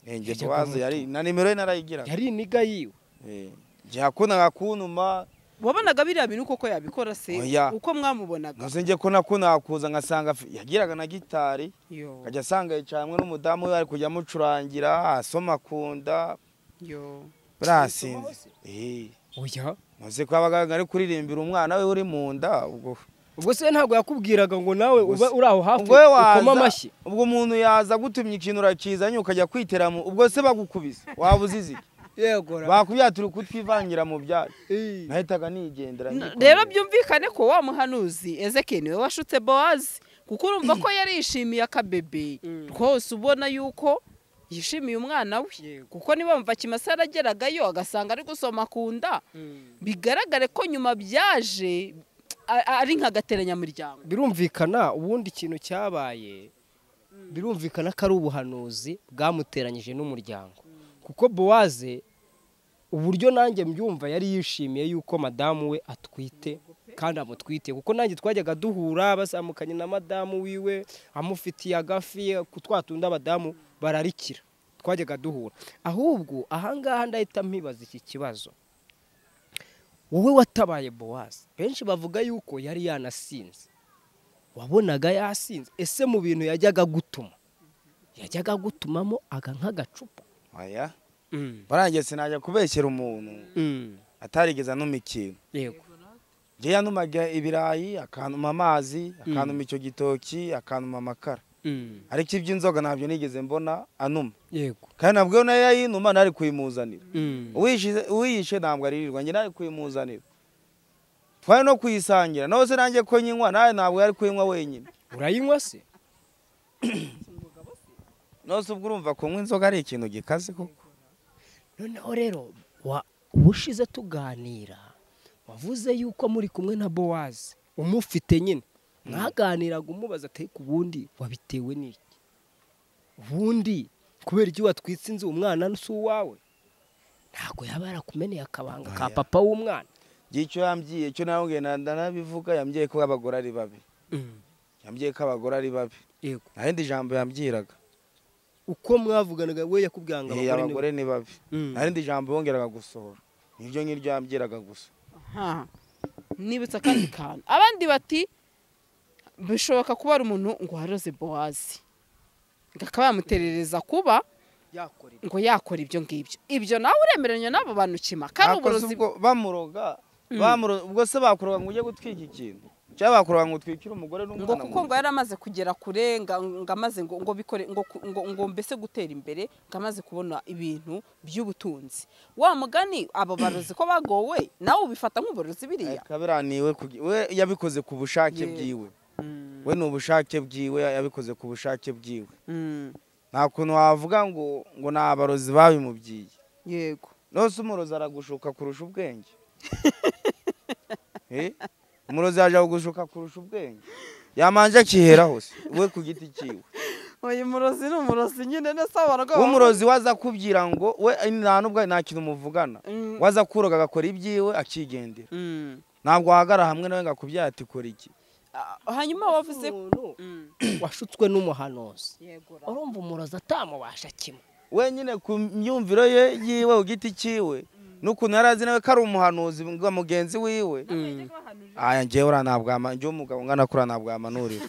eh, njye Hirya bowazi kwa yari na nimero ye narayigiraga yari iniga yiwe Eh, njye yakundaga kuntuma wabonaga biriya bintu koko yabikora se Oya. uko mwamubonaga ntuze njye ko nakundaga kuza ngasanga afi- yagiraga na gitari yo akajya asanga yicaye hamwe n'umudamu we ari kujya amucurangira asoma akunda yo barasinze Eh, oya ntuzi ko abaganga ari kuririmbira umwana we uri mu nda ubwo ubwo se ntabwo yakubwiraga ngo nawe Ubwo ube se- uri aho hafi ubwo we ukoma waza amashyi ubwo umuntu yaza agutumye ikintu urakizanye ukajya kwitera mu ubwo se bagukubise waba uzizi iki? yego ra- bakubyatura ukutwivangira mu byacu Eh. nahitaga nigendera Na- nkikomera. rero byumvikane ko wa muhanuzi ezekiyeli niwe washutse bowazi kuko urumva ko yari yishimiye akabebe Mm. rwose ubona yuko yishimiye umwana we Yego. kuko niba wumva kimasa arageragayo agasanga ari gusoma ku nda Mm. bigaragare ko nyuma byaje a- a- ari nk'agateranyamiryango birumvikana ubundi ikintu cyabaye birumvikana ko ari ubuhanuzi bwamuteranyije n'umuryango kuko bowaze uburyo nanjye mbyumva yari yishimiye yuko madamu we atwite kandi amutwite kuko nanjye twajyaga duhura bazamukanye na madamu wiwe amufitiye agafi twatunde abadamu bararikira twajyaga duhura ahubwo ahangaha ndahita mpibaza iki kibazo wowe watabaye bowazi benshi bavuga yuko yari yanasinze wabonaga yasinze ese mu bintu yajyaga gutuma yajyaga gutumamo aga nk'agacupa aya barangiye sinajya kubeshyera umuntu atarigeze anuma ikintu yego njye yanumaga ibirayi akanuma amazi akanuma icyo gitoki akanuma amakara ariko iby'inzoga ntabyo nigeze mbona anuma yego kandi nabwo nayo yayinuma ntari kuyimuzanira Uwishe- uwiyishe ntabwo aririrwa njye ntari kuyimuzanira twari no kuyisangira nawe se nanjye ko nyinywa nawe ntabwo yari kuyinywa wenyine urayinywa se nose ubwo urumva kunywa inzoga ari ikintu gikaze koko noneho rero wa- ubushize tuganira wavuze yuko muri kumwe na bowazi umufite nyine mwaganiraga umubaza ati ku bundi wabitewe n'iki ubundi kubera iyo watwitse inzu umwana si uwawe ntabwo yaba yarakumeneye akabanga ka Oya. papa w'umwana igihe icyo yambwiye icyo nabwiye ndanabivuga yambwiye ko abagore ari babi yambwiye ko abagore ari babi yego nta rindi jambo yambwiraga uko mwavuganaga we yakubwira ngo Eh, abagore abagore ni babi Mm. nta rindi jambo yongeraga gusohora niryo ngiryo yambwiraga gusa aha nibutsa akandi kantu abandi bati bishoboka kuba ari umuntu ngo waroze bowazi akaba yamuterereza kuba yakorera ngo yakora ibyo ngibyo ibyo nawe uremeranya n'abo bantu kima kandi Bakoze uburozi ubwo- bamuroga bamuro- ubwo se bakuroga ngo ujye gutwika ikintu cyangwa bakuroga ngo utwikire umugore ngo n'umwana kuko ngo yari amaze kugera kure ngo ngo amaze ngo ngo bikore ngo ku- ngo ngo mbese gutera imbere ngo amaze kubona ibintu by'ubutunzi wa mugani abo barozi ko bagowe nawe ubifata nk'uburozi biriya kabiraniwe we yabikoze ku bushake Yego. bwiwe Mm, we ni ubushake bwiwe yabikoze ku bushake bwiwe mm, nta kuntu wavuga ngo ngo ni abarozi babimubyiye yego nose umurozi aragushuka kurusha ubwenge Eh? umurozi yaje kugushuka kurusha ubwenge yamanje akiheraho se we ku giti cyiwe uyu murozi ni umurozi nyine nese abaraga umurozi waza akubwira ngo we nta nubwo nta kintu muvugana Mm. waza akuroga agakora ibyiwe akigendera ntabwo wahagara hamwe nawe ngo akubwira ati kora iki hanyuma wavuze umuntu Mm, washutswe n'umuhanuzi yego ra. urumva umurozi atamubasha kimwe wenyine ku myumviro ye yiwe ku giti cyiwe n'ukuntu yari azi nawe ko ari umuhanuzi ngo mugenzi wiwe aya ngewe uriya ntabwo yama- njyewe umugabo ungana kuriya ntabwo yamanurira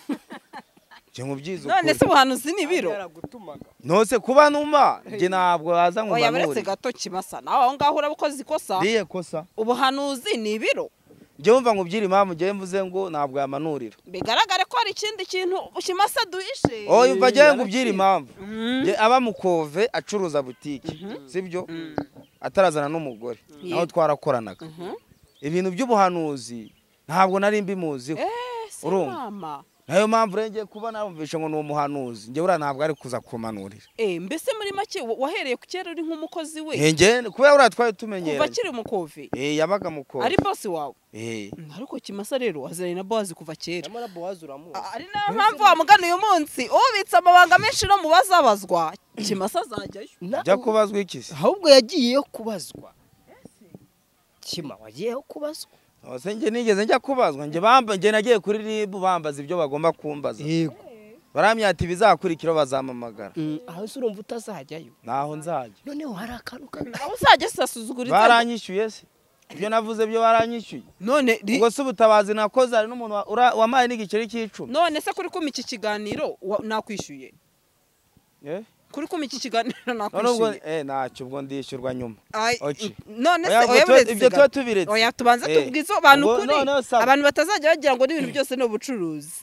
njye nkubyize none se ukuri ubuhanuzi ni ibiro yaragutumaga ntose kuba numa njye ntabwo waza ngo oya buretse mbanurire gato kimasa nawe aho ngaho uraba ukoze ikosa riye kosa ubuhanuzi ni ibiro njye wumva nkubwira impamvu njye mvuze ngo ntabwo yamanurira bigaragare ko hari ikindi kintu kimasa duhishe oh yumva njyewe nkubwira impamvu Mm. Njye aba mukove acuruza butike sibyo atarazana n'umugore naho Yego. twarakoranaga Mhm. ibintu by'ubuhanuzi ntabwo nari mbimuziho Eh, si Urumva? mama. nayo mpamvu rero ngiye kuba narumvishe ngo ni umuhanuzi njye buriya ntabwo ari kuza kumanurira Eh, mbese muri make wa- wahereye ku kera uri nk'umukozi we njye kubera buriya twari kuva tumenyeranye akiri umukovi Eh, yabaga ari mukove bosi wawe Eh. Mm, ariko kimasa rero waziranye na bowazi kuva kera nyamara bowazi uramuzi A- ari nayo mpamvu wamugana uyu munsi ubitse amabanga menshi no mu bazabazwa kimasa azajyayo Na- jya kubazwa iki se ahubwo yagiyeyo kubazwa kima wagiyeho kubazwa Ose njye nigeze njya kubazwa njye bamba njye nagiye kuri rib bambaza ibyo bagomba kumbaza yego baramya ati bizakurikiraho bazampamagara aho se urumva utazajyayo naho nzajya noneho hari akantu kamwe aho uzajya sasuzugura baranyishyuye se ibyo navuze byo baranyishyuye none ri- ubwo se ubutabazi nakoze hari n'umuntu wa- ura- wamaye n'igiceri cy'icumi none se kuri kuma iki kiganiro wa- nakwishyuye Eh? kuri kuma iki kiganiro none ubwo nakwishyuye eh, ntacyo ubwo ndishyurwa nyuma Ay, Oki. none se Oya, ubwo oya tuba- buretse ibyo gato. tuba tubiretse oya tubanze Eh, tubwize abantu ubwo kuri noneho sawa. abantu batazajya bagira ngo n'ibintu byose ni ubucuruzi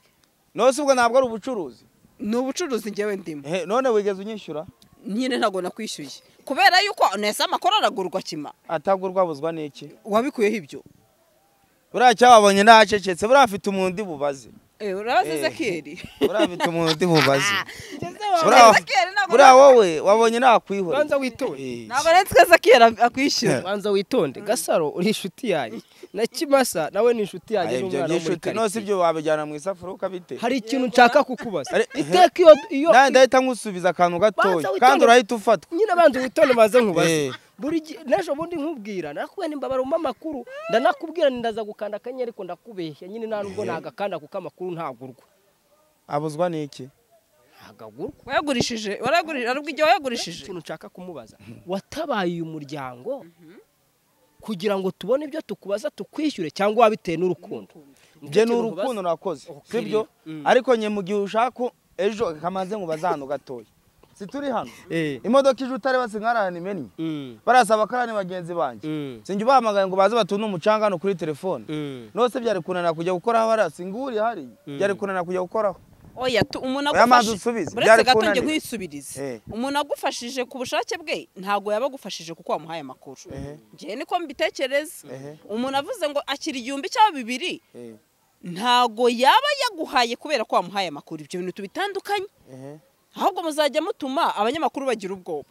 none se ubwo ntabwo ari ubucuruzi ni ubucuruzi njyewe ndimo Eh, none wigeze unyishyura nyine ntabwo nakwishyuye kubera yuko nese amakuru aragurwa kima atagurwa abuzwa n'iki wabikuyeho ibyo buriya cyababonye ntacecetse buriya afite umundi bubaze Eh, urabaza Eh. Ezekiyeli urabifite umuntu undi mubazi Ngeze wa- Buriya- Ezekiyeli ntabwo buriya wowe wabonye nakwihora banza witonde Eh, ntabwo aretse ko Ezekiyeli akwishyura banza witonde gasaro uri inshuti yanjye na kimasa nawe ni inshuti ah, yanjye ibyo n'umwana wo muri by'inshuti no si karitsiye ibyo wabijyana mu isafuriya ukabitera hari ikintu nshaka kukubaza Ari- iteka iyo iyo nawe ndahita nkusubiza akantu gatoya Banza witonde. kandi urahita ufatwa nyine banza witonde maze nkubaze Eh. buri gihe n'ejo bundi nkubwira nakubwira imbabara mu amakuru ndanakubwira ni ndaza gukanda akanyenyeri ariko ndakubeshya nyine nta nubwo Eh. nagakanda kuko amakuru ntagurwa abuzwa n'iki ntagagurwa wayagurishije waragurishije arubwo igihe wayagurishije ikintu nshaka kumubaza watabaye uyu muryango kugira ngo tubone ibyo tukubaza tukwishyure cyangwa wabitewe n'urukundo bye ni Nicyo kintu urukundo nkubaza. nakoze Ukirira. sibyo Mm. ariko nye mu gihe ushaka ko ejo kamaze nkubaza hano gatoya situri hano Eh. imodoka ije utareba sinkararane imennye Mm. barasaba akarane bagenzi banjye Mm. sinjye ubahamagaye ngo baze batunde umucanga hano kuri telefone Mm. nose byari kunanira kujya gukoraho hariya singuri hari Mm. byari kunanira kujya gukoraho oya tu- umuntu Oya, maze agufashije uretse usubize, gato byarikunaniye. njye nkwisubirize Eh. umuntu agufashije ku bushake bwe ntabwo yabagufashije kuko wamuhaye amakuru Ehe. ngewe niko mbitekereza Ehe. umuntu avuze ngo akira igihumbi cyangwa bibiri Eh, ntabwo yaba yaguhaye kubera ko wamuhaye amakuru ibyo bintu tubitandukanye ehe. ahubwo muzajya mutuma abanyamakuru bagira ubwoba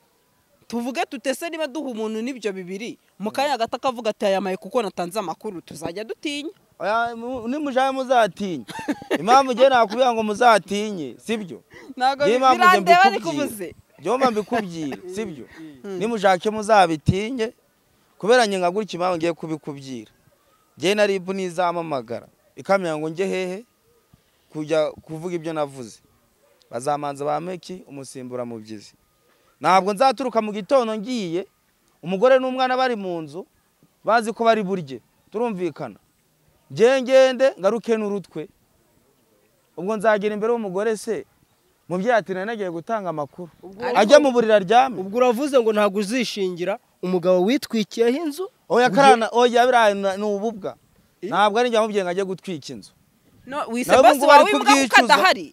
tuvuge tutese niba duha umuntu n'ibyo bibiri mu kanya gato akavuga ati ayamaye kuko natanze amakuru tuzajya dutinya Oya, mu- nimujyayo muzatinya impamvu njye nakubwira ngo muzatinye sibyo ntabwo Niyo mpamvu njye birandeba ariko mbikubwira. ubuze byomba mbikubwire sibyo nimushake muzabitinye kubera njye nka gutya impamvu ngiye kubikubwira njye na ribu nizamamagara ikamenya ngo njye hehe kujya kuvuga ibyo navuze bazamanza ba meki umusimbura mubyizi ntabwo nzaturuka mu gitondo ngiye umugore n'umwana bari mu nzu bazi ko bari burye turumvikana njye ngende ngaruke n'urutwe ubwo nzagera imbere y'umugore se mubyeyi ati nari nagiye gutanga amakuru Ariko- ajya mu buriri aryame ubwo uravuze ngo ntabwo uzishingira umugabo witwikiyeho inzu oya karana oya biriya ni- ni ububwa ntabwo ari njye wamubwiye ngo ajye gutwika inzu No, wise Nawe bosi ubungubu ari wawe imbwa kuko kubyicuza. adahari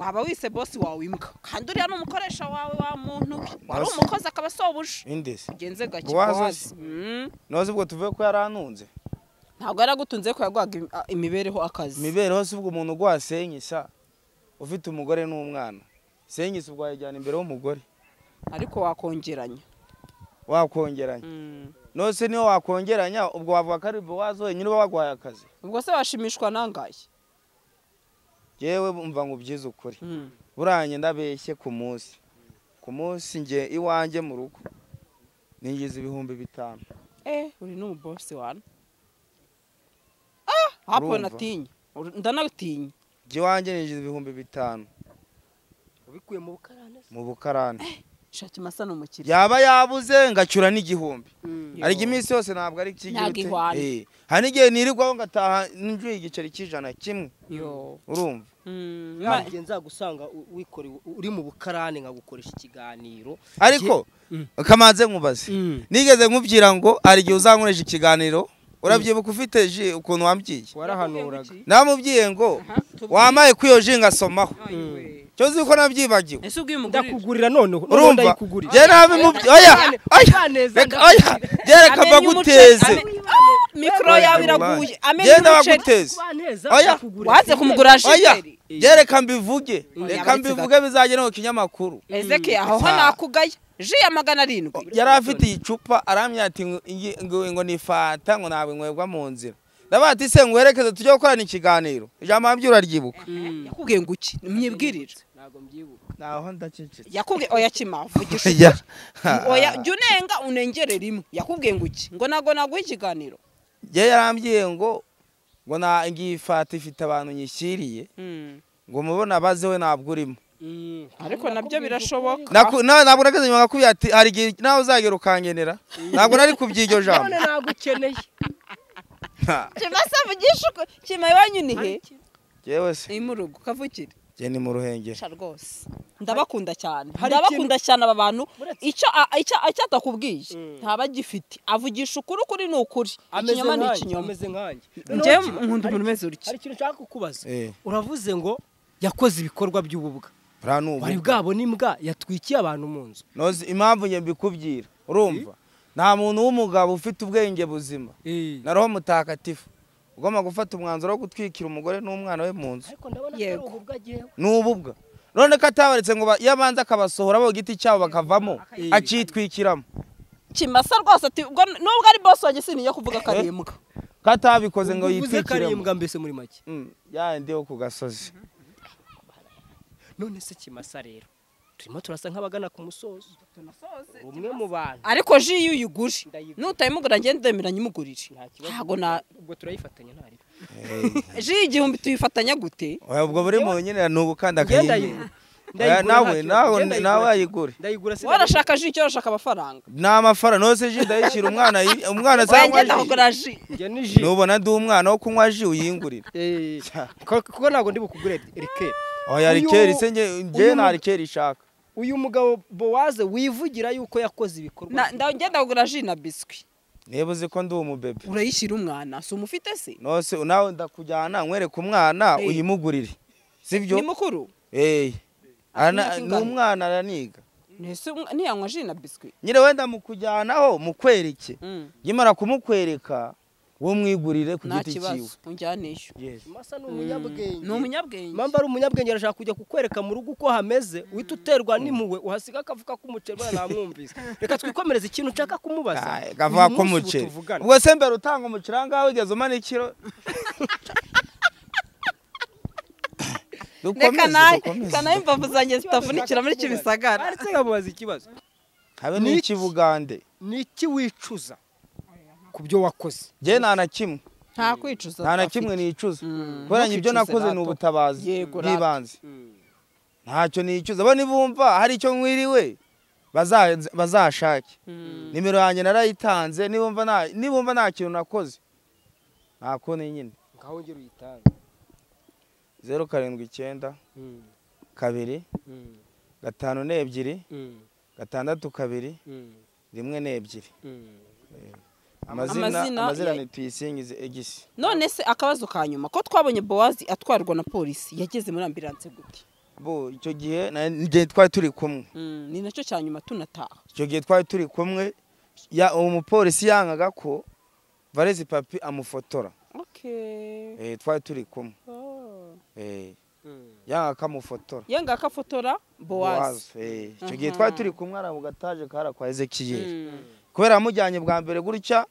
waba wise bosi wawe imbwa kandi uriya ni umukoresha wawe wa muntu wari Bosi. umukozi akaba asobuje indese ugenze gake Bowazi bowazi se. noze ubwo tuvuye ko yari anunze ntabwo yaragutunze ko yaguhaga im- a- imibereho akazi imibereho si ubwo umuntu gwasenye sa ufite umugore n'umwana senye si ubwo wayijyana imbere y'umugore ariko wakongeranya wakongeranya Mm. nose niyo wakongeranya ubwo wavuga ko ari bowazi wenyine uba waguhaye akazi ubwo se washimishwa nangaye yewe mva ngo ubyize ukuri Mm. buriya njye ndabeshye ku munsi ku munsi njye iwanjye mu rugo ninjiza ibihumbi bitanu eh uri n'umubosi wana ah hapo Urumva? natinya Ur- ndanatinya njye iwanjye ninjiza ibihumbi bitanu ubikuye mu bukarane mu bukarani shaki masa ni umukiriya yaba yabuze ngacyura n'igihumbi Yo. ariko iminsi yose ntabwo ari Ntabwo ikigirute ihwana. hari n'igihe nirirwaho ngataha njuye igiceri cy'ijana kimwe yo urumva Mm, ma- ntabwo nzagusanga u- wikorewe uri mu bukarane nkagukoresha ikiganiro ariko Mm. kamanze nkubaze nigeze nkubwira ngo hari igihe uzankoresha ikiganiro urabyibuka ufite ji ukuntu wambwiye warahanuraga namubwiye ngo tubwire. wamaye kuri iyo ji ngasomaho Ayiwe. cyo uzi ko nabyibagiwe ese ubwiye umugurira ndakugurira noneho noneho urumva ndayikugurira njye nabimubwiye oya oya reka oya njye reka mbaguteze mikoro yawe iraguye amenye genda umuceri baguteze Oya. oya waze kumugura oya shiteri njye reka mbivuge reka yabonetse mbivuge bizagenewe ikinyamakuru ezeke aho ho Ah. nakugaya ji ya magana arindwi yari afite icupa arambwira ati ngo- ingi- ngo ngo ni fanta ngo ntabwo inywebwa mu nzira ndabaga ati se nguherekeze tujye gukorana ikiganiro ijambo wabyo uraryibuka yakubwiye ngo uki mwibwirire ntabwo mbyibuka naho ndacecetse yakubwiye oya kima vugisha Ya. ukuri. oya jya unenga unengere rimwe yakubwiye ngo uki ngo ntabwo naguha ikiganiro njye yarambwiye ngo ngo na ngiyi fanta ifite abantu nyishyiriye ngo mubona abaze we ntabwo urimo ariko nabyo birashoboka Naku- na- ntabwo nageze inyuma nakubwiye ati hari igihe nawe uzagera ukangenera ntabwo nari kubyiryo none jambo nagukeneye kima se vugisha ukuri. kima iwanyu ni he yewe se ni mu rugo kavukire njye ni mu ruhengeri Sha rwose ndabakunda cyane Hari ndabakunda cyane aba bantu Uretse- icyo a- icyo icyo atakubwiye Mm. ntaba agifite avugisha ukuri ukuri ni ukuri ameze ikinyoma ni nkanjye ikinyoma ameze nkanjye njye Noneho nkunda umuntu hari- umeze utya hari ikintu nshaka kukubaza Eh. uravuze ngo yakoze ibikorwa by'ububwa buriya ni bari ubu bwabona imbwa yatwikiye abantu mu nzu noze impamvu njye mbikubwira urumva nta muntu w'umugabo ufite ubwenge buzima na roho mutagatifu ugomba gufata umwanzuro wo gutwikira umugore n'umwana we mu nzu ariko ndabona atari Yego. ububwa agiyeho ni ububwa none ko atabaretse ngo ba- iyo abanza akabasohora bo giti cyabo bakavamo akitwikiramo kimasa rwose ati ubwo nubwo ari bosi wanjye sinijya kuvuga karembwa ko atabikoze ngo uvuze yitwikiremo karembwa mbese muri make Mm, yandi yo ku gasozi none se kimasa rero turimo turasa nk'abagana ku musozo umwe mu bantu ariko ji iyo uyiguje nutayimugura ngende ndemeranya imugurire nta kibazo ntabwo na ubwo turayifatanya ntari ji igihumbi tuyifatanya gute Oya, ubwo buri muntu nyine ni ugukanda ngenda akayigura Oya, ndayigura nawe nta nawe kibazo. Ngenda nawe ayigura. ayigure ndayigura se warashaka ji icyo urashaka amafaranga ni amafaranga nose ji ndayishyira umwana yi- umwana Oya, cyangwa ngenda ji kugura ji njye ni ji nubona ndi umwana wo kunywa ji uyingurira Eh, ko- kuko ntabwo ndi bukugure rike oya Uyu- rikeri se nge- njye uyu nta mu- rikeri ishaka uyu mugabo bowaze wivugira yuko yakoze ibikorwa Na- nda- ngenda kugura ji na biswi niba uzi ko ndi umubebe urayishyira umwana si umufite se nose nawe ndakujyana nkwereke umwana Eh. uyimugurire sibyo ni mukuru Eh. Ana- Afite imyaka ni ingana? umwana araniga Ese umwa- ntiyanywa ji na biswi nyine wenda mukujyanaho mukwereke Mm, nyimara kumukwereka wo mwigurire ku nta giti cyiwe kibazo unjyaneyo Yes. kimasa ni ni umunyabwenge umunyabwenge mpamvu ari umunyabwenge arashaka kujya kukwereka mu rugo uko hameze uhita uterwa n'impuhwe uhasiga akavuga k'umuceri wenda namwumvise reka twikomereze ikintu nshaka kumubaza Ah, kavuga Uyu ko munsi ubu umuceri tuvugana. ubwo se mbere utanga umuceri aha ngaha wigeze umanikiro reka dukomeze nawe dukomeze reka nawe imbavu zanjye zitavunikira muri kibisagara Aretse nkamubaza ikibazo habe Ni- n'ikibugande ni iki wicuza ku byo wakoze njye nta na kimwe nta kwicuza nta na afite. kimwe nicuza Mm, kubera ngo ibyo ntukicuze nakoze ni rato. ubutabazi Yego, rato. bw'ibanze ntacyo nicuza bo nibumva hari icyo mwiriwe baza- bazashake Mm. nimero yanjye narayitanze nibumva nta- nibumva nta kintu nakoze nta koni nyine ngaho ngera uyitange zeru karindwi icyenda Mm, kabiri mm, gatanu n'ebyiri mm, gatandatu kabiri mm, rimwe n'ebyiri mm. amazina Amazina amazina ya- ni tuyisingize egisi none se akabazo ka nyuma ko twabonye bowazi atwarwa na polisi yageze muri ambiranse gute bo icyo gihe na- njye twari turi kumwe ni nacyo cya nyuma tunataha icyo gihe twari turi kumwe ya uwo mupolisi yangaga ko varezi papi amufotora eh, twari turi kumwe eh, yangaga ko amufotora yanga ko afotora bowazi Bowazi, eh, icyo gihe twari turi kumwe ari agataje kari kwa ezekiyeli Mm. kubera yamujyanye bwa mbere gutya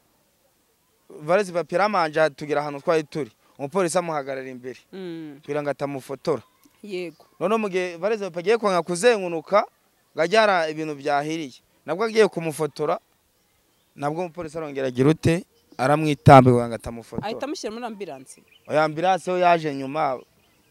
varezi papi yaramanje tugira ahantu twari turi umupolisi amuhagarara imbere Mm. kugira ngo atamufotora yego none mu gihe vareze agiye kwanga kuzengunuka ngo ajye hari ibintu byahiriye nabwo agiye kumufotora nabwo umupolisi arongera agira ute aramwitambiwe ngo ahita atamufotora amushyira muri ambiranse oya ambiranse yo yaje nyuma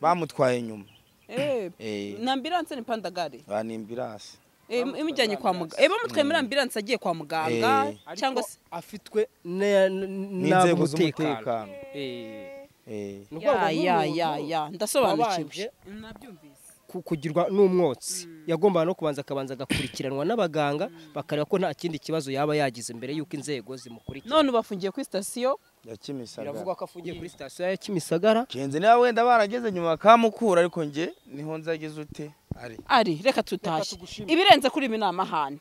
bamutwaye nyuma Eh, Eh. ni ambiranse ni pandagare ba ni ambiranse Eh, imujyanye kwa muganga bamutwaye muri ambiranse agiye kwa muganga Eh. Ariko cyangwa se afitwe ne- n- n'inzego n'ab'umutekano z'umutekano Eh, Eh, ni urwego ya ya rw'umuntu ya ya ndasobanukiwe wabanje nabyumvise ku- kugirwa n'umwotsi yagombaga no kubanza akabanza agakurikiranwa n'abaganga bakareba ko nta kindi kibazo yaba yagize mbere y'uko inzego zimukurikira none ubu afungiye kuri sitasiyo ya kimisagara biravugwa ko afungiye kuri sitasiyo ya kimisagara kenzi niba wenda barageze nyuma bakamukura ariko njye niho nzageze ute ari ari reka tutashye tugushimire. ibirenze kuri ibi ni amahane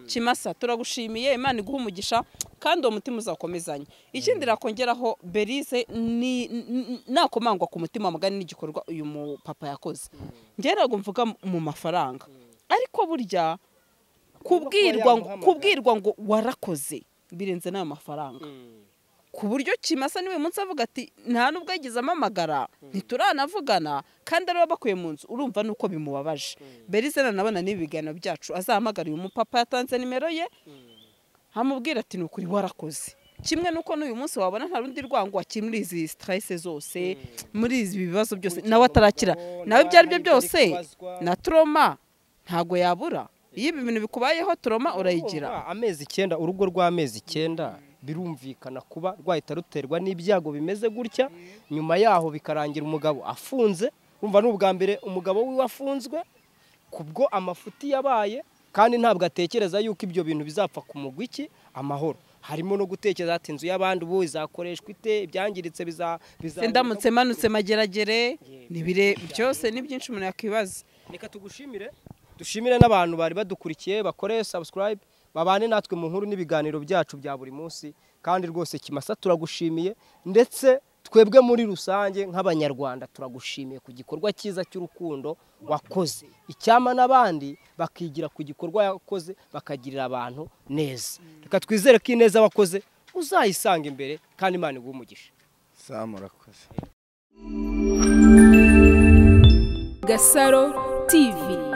kimasa turagushimiye imana iguha umugisha kandi uwo mutima uzakomezanye ikindi nakongeraho berize ni- n- n- nakomangwa ku mutima mugani n'igikorwa uyu mupapa yakoze njyewe ntabwo mvuga mu mafaranga ariko burya kubwirwa ngo- yamuhamagara. kubwirwa ngo warakoze birenze n'ayo mafaranga ku buryo kimasa niwe munsi avuga ati nta nubwo yagize amamagara ntituranavugana kandi ariwe bakuye mu nzu urumva nuko bimubabaje berize nanabona n'ibi biganiro byacu azahamagara uyu mupapa yatanze nimero ye amubwira ati ni ukuri warakoze kimwe nuko n'uyu munsi wabona nta rundi rwango wakiri muri izi stress zose muri izi bibazo byose nawe atarakira nawe ibyo ari byo byose na troma ntago yabura iyo ibi bintu bikubayeho troma urayigira Urumva, amezi icyenda urugo rw'amezi icyenda birumvikana kuba rwahita ruterwa n'ibyago bimeze gutya nyuma yaho bikarangira umugabo afunze urumva ni ubwa mbere umugabo wiwe afunzwe kubwo amafuti yabaye kandi ntabwo atekereza yuko ibyo bintu bizapfa kumugwa iki amahoro harimo no gutekereza ati inzu y'abandi ubu izakoreshwa ite ibyangiritse biza biza Se ndamutse manutse mageragere ni bire byose ni byinshi umuntu yakwibaza reka tugushimire dushimire n'abantu bari badukurikiye bakore subscribe babane natwe mu nkuru n'ibiganiro byacu bya buri munsi kandi rwose kimasa turagushimiye ndetse twebwe muri rusange nk'abanyarwanda turagushimiye ku gikorwa cyiza cy'urukundo wakoze icyama n'abandi bakigira ku gikorwa yakoze bakagirira abantu neza reka twizere ko ineza wakoze uzayisanga imbere kandi imana iguhe umugisha saa murakoze Gasaro TV.